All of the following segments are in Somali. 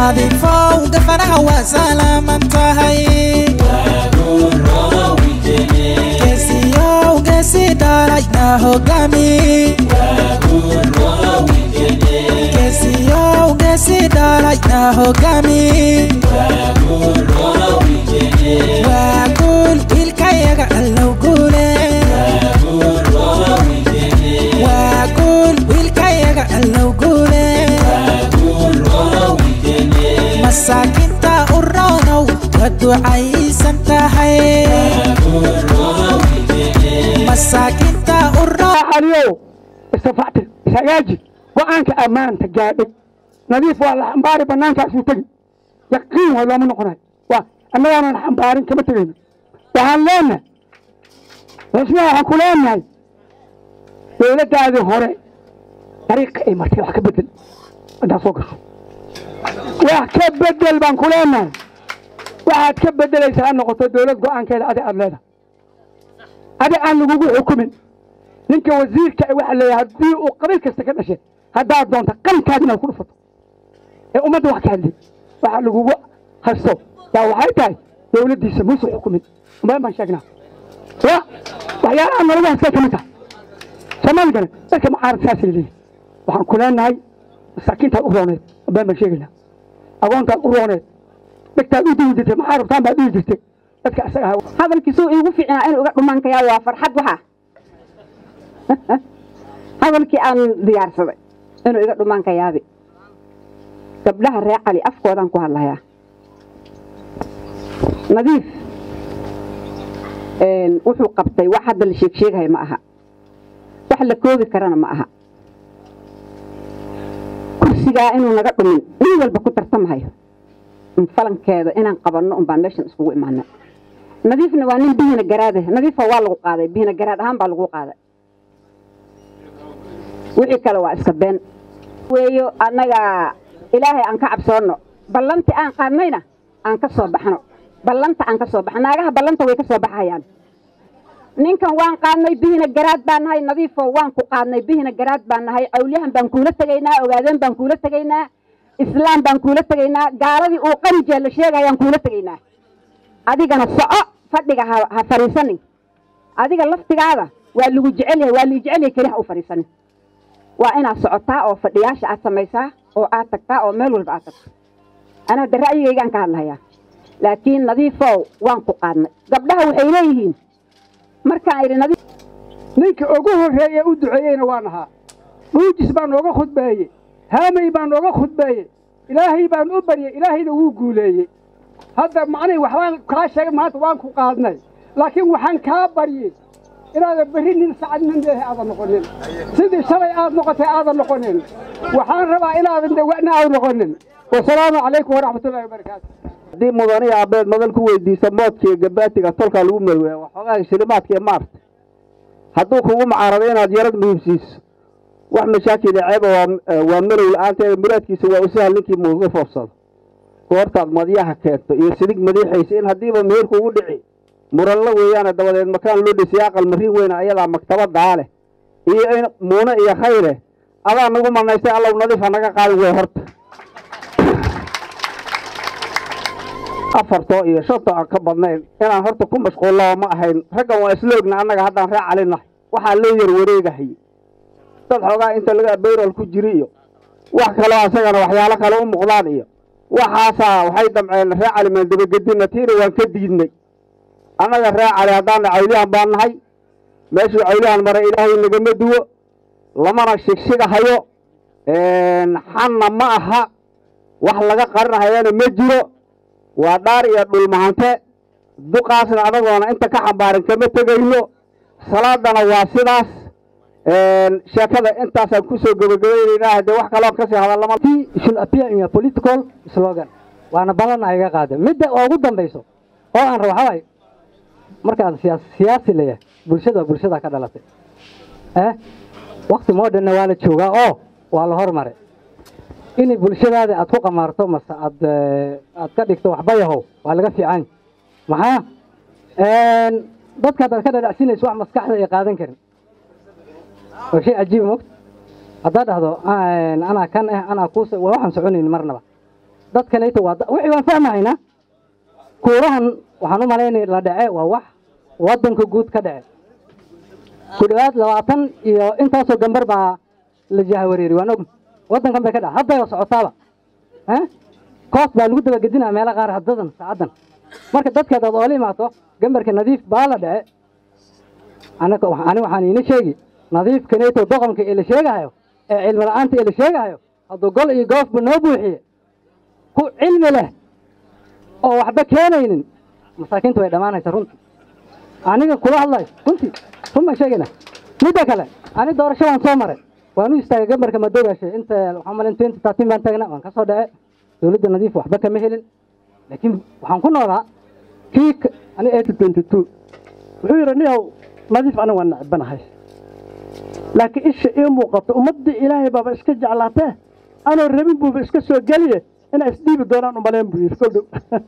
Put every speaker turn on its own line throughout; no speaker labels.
nadiifow gafanaha waa salaaman tahay geesiyow geesi dhalayna hogaami geesiyow geesi dhalayna hogaami waa guul wiilkayaga allow guule waa guul wiilkayaga allow guule masaakinta u roonow waa ducaysan tahay masaakinta u roo
aliyow istafacti ishagaaji go-aanka ammaanta gaadhay nadiif waa la xambaari banaankaasuu tegi yaqiin waa looma noqonayo waa annagaanan xambaarin kama tegayno waxaan leenahay rasmiga waxaan ku leenahay dowladdaadii hore dariiqa ay martay wax ka bedel haddaad soo gasho wax ka bedel baan ku leenahay waxaad ka bedelaysaa ha noqoto dowlad go-aankeeda adi aad leedahay adi aan lagugu xukumin ninka wasiirka waxa leeyahay haddii uu qabiil kasta ka dhashay haddaad doonta qalinkaada inaad ku dhufato ee ummadda wax ka hadlay waxa lagugu hasto yaa waxay tahay dowladdiisa muuse xukumin umadan baan sheegnaa ya waxyaalaha nalagu hastay ka mid tahay soomaali gane dadka mucaarad saasay leeyihin waxaan ku leenahay masaakiintaad u rooneed umadan baan sheegaynaa agoontaad u rooneed dhegtaad u duwi jirtay maxaa rabtaan baad dhihi jirtay dadka isaga ha
hadalkiisuu iigu fiicnaa inuu iga dhumaankayaa waa farxad waxaa hadalkii aan diyaarsaday inuu iga dhumaankayaabi gabdhaha reer cali afkoodaan ku hadlayaa nadiif wuxuu qabtay wax hadda la sheeg sheegaya ma aha wax la koobi karana ma aha kursigaa inuu naga dhumin nin walba ku tartamahayo falankeeda inaan qabanno un baan meeshan iskugu imaana nadiifna waa nin bihina garaade nadiifa waa lagu qaaday bihina garaad ahaan baa lagu qaaday wixii kale waa iska been weeyo annaga ilaahay aan ka cabsoonno ballanti aan qaadnayna aan ka soo baxno ballanta aan ka soo baxno naagaha ballanta way ka soo baxayaan ninkan waan qaadnay bihina garaad baan nahay nadiifo waan ku qaadnay bihina garaad baan nahay cawliyahan baan kuula tegaynaa ogaadeen baan kuula tegaynaa islaam baan kuula tegaynaa gaaladii uu qarijee la sheegayaan kuula tegaynaa adigana soco fadhiga ha ha fadhiisanin adiga laftigaada waa lagu jecel yahay waa lii jecel yahay keli ha u fadhiisanin waa inaad socotaa oo fadhiyaasha aad samaysaa oo aad tagtaa oo meel walba aad tagto anaa de ra'yigaygaan ka hadlayaa laakiin nadiifow waan ku qaadnay gabdhaha waxay leeyihiin markaan idhi nadiif
ninka ugu horreeye u duceeyeyna waan ahaa dhuujis baa nooga khudbeeyey haamay baa nooga khudbeeyey ilaahay baan u baryey ilaahayna wuu guuleeyey hadda macnay waxbaan kaa sheegay maanta waan ku qaadnay laakiin waxaan kaa baryey inaadan berri nin sacad nin leehay aadan noqonin sidii shalay aad noqotay aadan noqonin waxaan rabaa inaadan dawa'na aad noqonin wasalaamu calaykum waraxmatullahi wabarakaatu
haddii mudanihi abeed madal ku weydiisa moodkiiyo gabaatiga tolkaa lagu marweya waxoogaa shilimaadka iyo maarta hadduu kugu macaarado inaad yarad muhiimsiiso wax mashaakila ceeba waa malow la-aanteeda muraadkiisa waa u sahal ninkii muuga foofsado goortaad madyaha keento iyo sidig madiixaysa in haddiiba meher kugu dhici muranla weeyaane dabadeed makaan loo dhisay aqal marin weyna ayadaa maktabadaa leh iyo in muune iyo khayre adaa nagu manaystay allow nadiifa naga qaadin wey horta afartoo iyo shantoo aan ka badnayn inaan horta ku mashquullaba ma ahayn raggan waa isloogna annaga haddaan ree calinahay waxaa loo yar wareegahay dad xoogaa inta laga bayrol ku jiri iyo wax kaloo asagana waxyaalo kale u muuqdaan iyo waxaasaa waxay damceen ree cali maan dabagedinna tiina waan ka diidnay annaga ree cali haddaana cawliyahan baan nahay meeshuu cawliyahan maray ilaahay nagama duwo lamana shigshigahayo xanna ma aha wax laga qarinahayana ma jiro waa dhaar iyo dhulmahante duqaasna anagoona inta ka xambaarin kama tegayno salaadana waa sidaas sheekada intaasaan kusoo gabagabaynaynaa haddee wax kaloo kasii hadallama
should appear in a political slogan waana badanna iga qaade midda ugu dambayso oo aan rabo waxaa waaye markaan siyaas siyaasi leeyahay bulshada bulshada ka dhalatay eh wakti modernna waa la joogaa oo waa la hormaray inay bulshadaada aad ku qamaarto mase aad aad ka dhigto waxba yahow waa laga fiican maxaa dadka haddaad ka dhadhacsinayso wax maskaxda ay qaadan karin waa shay cajiib mogt haddaad dhahdo anaa kan ah anaa kuus waa waxaan soconayn marnaba dadkanayto waa da- wixii waan fahmahaynaa kuurahan waxaan u malaynaya la dhace waa wax waddanka guud ka dhace ku dhowaad labaatan iyo intaasoo gambar baa la jahawareeri waan og waddankan bay ka dhaca hadday socotaaba eh? koos baa lagu dabagedinaa meelo qaar haddadan saacadan marka dadka hadaad oola imaato gambarka nadiif baa la dhace anaga wa- ani waxaan iina sheegi nadiifkanayto doqonka ee la sheegahayo ee cilmi la'aanta ee la sheegahayo hadduu gol iyo goofba noo buuxiye ku cilmi leh oo waxba keenaynin masaakiinta way dhammaanaysa runtii aniga kula hadlayo runtii run baan sheegayna midda kale ani doorasho waan soo maray waan u istaagay gambarka madoogaashe inta waxaan malin twenty thirteen baan taagna waan ka soo dhace dowladda nadiif waxba kama helin laakiin waxaan ku noolaa kii ka- ani eighty twenty two
wuxuu yidhi niyow nadiif aniga waan necbanahay laakiin isha ii muuqato ummaddii ilaahay baaba iska jeclaatee anoo rabin buuba iska soo geliye inay isdhiibi doonaan umalayn buu yidhi kol dhow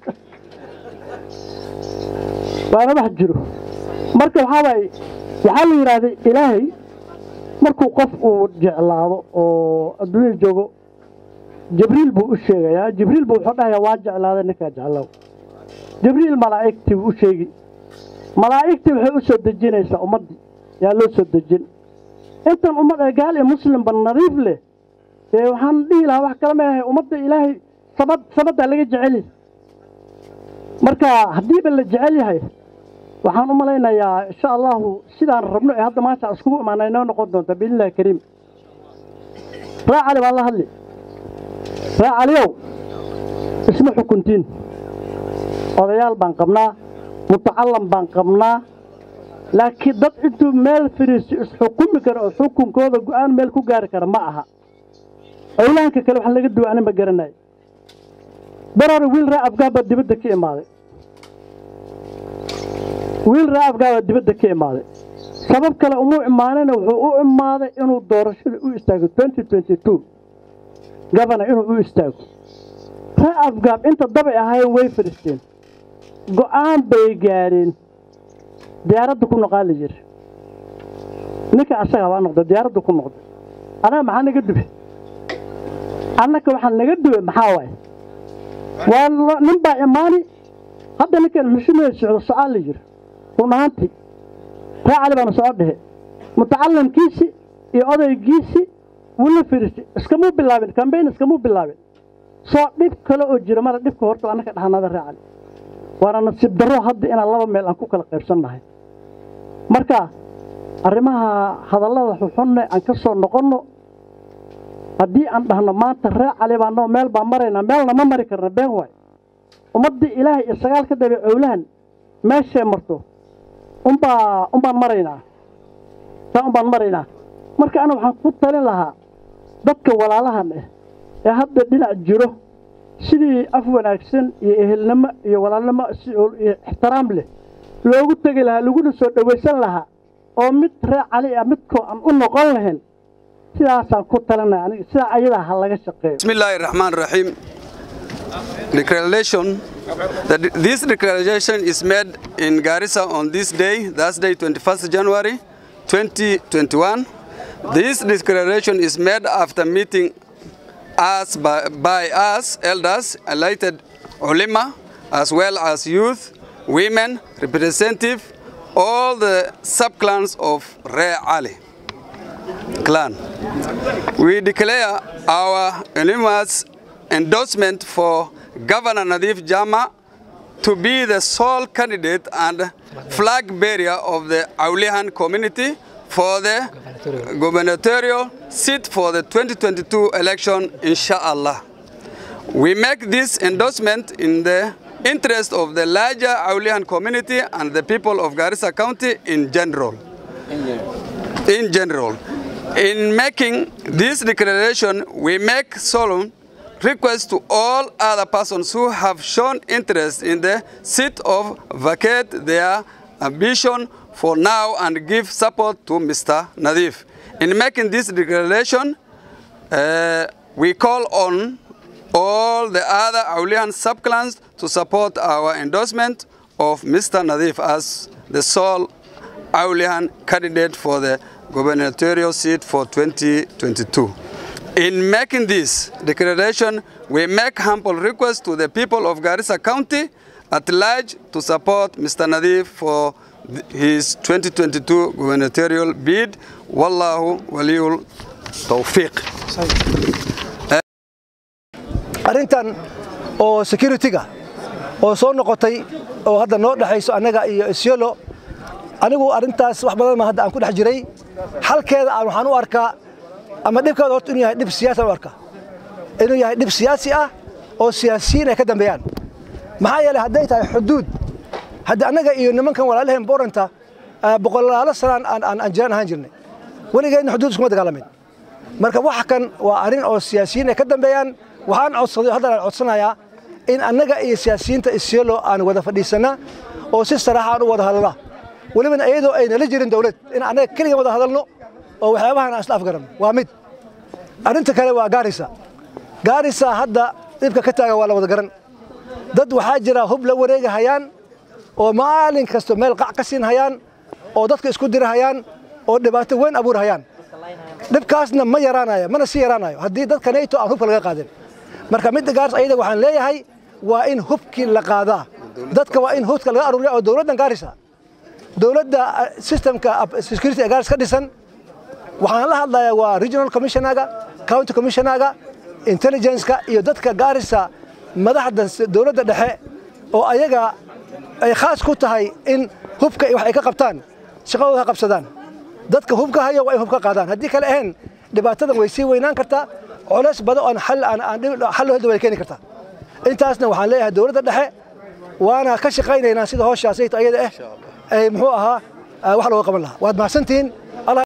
waana wax jiro marka waxaa waaye waxaa la yidhaahday ilaahay markuu qof uu jeclaado oo adduunya joogo jibriil buu u sheegayaa jibriil buu wuxuu dhahayaa waa jeclaaday ninkaa jeclow jibriil malaa'igtii buu u sheegi malaa'igtii waxay u soo dejinaysaa ummaddii yaa loo soo dejin intan ummad ee gaal iyo muslimba nadiif leh dee waxaan dhihi lahaa wax kale maahay ummadda ilaahay sabad sabaddaa laga jecel yahay marka haddiiba la jecel yahay waxaan u malaynayaa insha allahu sidaan rabno ee hadda maanta iskugu imaana inoo noqon doonta biidnillahi kariim raa cali baan la hadli raa caliyow isma xukuntiin odayaal baan qabnaa mutacallam baan qabnaa laakiin dad intuu meel fariisto isxukumi kara oo xukunkooda go'aan meel ku gaari kara ma aha owlaanka kale wax laga duwa anin ma garanayo barare wiil raa afgaab baa dibadda ka imaaday wiil raa afgaab baa dibadda ka imaaday sabab kale umuu imaanina wuxuu u imaaday inuu doorashada u istaago twenty twenty two gabana inuu u istaago raa afgaab inta dabay ahaayeen way fadhiisteen go'aan bay gaadheen diyaaradda ku noqaa la yiri ninka asaga baa noqda diyaaradda ku noqda anaga maxaa naga dube annaka waxaa naga dube maxaa waaye waa lo- nin baa imaani hadda ninkan xushumada socdo socaa la yiri run ahaantii raa cali baana soco dhehe mutacallimkiisi iyo odaygiisi wuu la fadhiistay iskamuu bilaabin kambayn iskamuu bilaabin soo dhib kale oo jira mara dhibka horta annaka dhahanada raa cali waana nasiib darro hadda inaan laba meel aan ku kala qaybsannahay marka arrimaha hadallada xuxunne aan ka soo noqonno haddii aan dhahno maanta ree cali baanoo meel baan maraynaa meelna ma mari karna been waay ummaddii ilaahay iyo sagaal ka dabay cowlahan meeshay marto unbaa unbaan maraynaa saa unbaan maraynaa marka ana waxaan ku talin lahaa dadka walaalahan ah ee hadda dhinac jiro sidii af wanaagsan iyo ehelnimo iyo walaalnimo si oo- iyo ixtiraam leh loogu tegi lahaa laguna soo dhowaysan lahaa oo mid ree cali ah midkoo aan u noqon lahayn sidaasaan ku talinaya aniga sidaa ayadaa ha laga shaqeeyo
Bismillah ar-Rahman ar-Rahim. Declaration. That this declaration is made in Garissa on this day, Thursday, 21st January 2021. This declaration is made after meeting us by, by us, elders, elected ulama, as well as youth, women, representative, all the sub-clans of Re Ali clan. We declare our unanimous endorsement for Governor Nadif Jama to be the sole candidate and flag bearer of the Aulihan community for the gubernatorial seat for the 2022 election, inshallah. We make this endorsement in the interest of the larger Aulihan community and the people of Garissa County in general in general. In making this declaration, we make solemn request to all other persons who have shown interest in the seat of vacate their ambition for now and give support to Mr. Nadif. In making this declaration, uh, we call on all the other Aulian subclans to support our endorsement of Mr. Nadif as the sole Aulian candidate for the gubernatorial seat for 2022. In making this declaration, we make humble request to the people of Garissa County at large to support Mr. Nadif for th- his 2022 gubernatorial bid. Wallahu waliyul tawfiq.
arrintan oo security-ga oo soo noqotay oo hadda noo dhexayso annaga iyo isyolo anigu arrintaas wax badan ma hadda aan ku dhex jiray xalkeeda aan waxaan u arkaa ama dhibkeeda horta inuu yahay dhib siyaasi aan u arkaa inuu yahay dhib siyaasi ah oo siyaasiyiin ay ka dambeeyaan maxaa yeelay hadday tahay xuduud hadda annaga iyo nimankan walaalaheen booranta boqolaalo sanaan aan aan aan jiraan ahaan jirnay weligeedna xuduud iskuma dagaalamin marka waxa kan waa arrin oo siyaasiyiin ay ka dambeeyaan waxaan codsaday haddana aan codsanayaa in annaga iyo siyaasiyiinta isyelo aan wada fadhiisana oo si saraaxa aan u wada hadalna welibana iyadoo ay nala jirin dawlad in annaga keliga wada hadalno oo waxyaabahan aan isla afgaranno waa mid arrinta kale waa gaarisa gaarisa hadda dhibka ka taaga waa la wada garan dad waxaa jira hub la wareega hayaan oo maalin kasta meel qac ka siin hayaan oo dadka isku dira hayaan oo dhibaato weyn abuur hayaan dhibkaasna ma yaraanayo mana sii yaraanayo haddii dadka nato aan hubka laga qaadin marka midda gaaris ayada waxaan leeyahay waa in hubkii la qaadaa dadka waa in hubka laga aruuriya oo dowladdan gaarisa dowladda systemka security ee gaaris ka dhisan waxaan la hadlayaa waa regional commissionaga county commissionaga intelligence-ka iyo dadka gaarisa madaxda dowladda dhexe oo ayaga ay khaas ku tahay in hubka wax ay ka qabtaan shaqadooda ha qabsadaan dadka hubka hayo waa in hubka qaadaan haddii kale ahayn dhibaatadan way sii weynaan kartaa culays badan oon xal aan aan xal loo way keeni kartaa intaasna waxaan leeyahay dowladda dhexe waana ka shaqaynaynaa sida hawshaasayto ayada ah ay muxuu ahaa wax looga qaban lahaa waad mahadsantihiin